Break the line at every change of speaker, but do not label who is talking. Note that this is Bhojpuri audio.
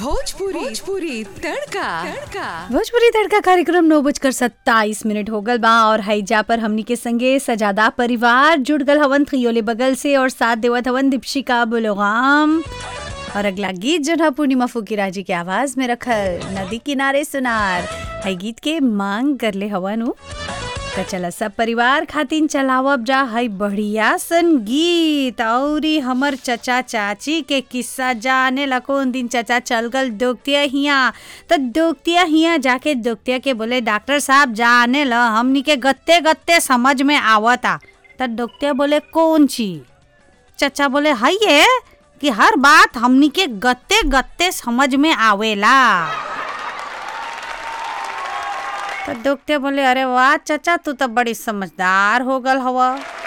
भोजपुरी भोजपुरी तड़का तड़का
भोजपुरी तड़का कार्यक्रम नौ बजकर सत्ताईस मिनट हो गल बा और हैजा पर हमनी के संगे सजादा परिवार जुड़ गल हवन खियोले बगल से और साथ देवत हवन दीपशिका बुलोगाम और अगला गीत जो है पूर्णिमा फुकीरा जी के आवाज में रखल नदी किनारे सुनार है गीत के मांग कर ले हवन उ त चला सब परिवार खातिन चलावब जा है बढ़िया सन गीत औरी हमर चचा चाची के किस्सा जाने ला कौन दिन चचा चल गल दोगतिया हिया त दोगतिया हिया जाके दोगतिया के बोले डॉक्टर साहब जाने ला हमनी के गत्ते गत्ते समझ में आवता त दोगतिया बोले कौन चीज चचा बोले है ये कि हर बात हमनी के गत्ते गत्ते समझ में आवेला तो दोगते बोले अरे वाह चाचा तू तो बड़ी समझदार हो गल हवा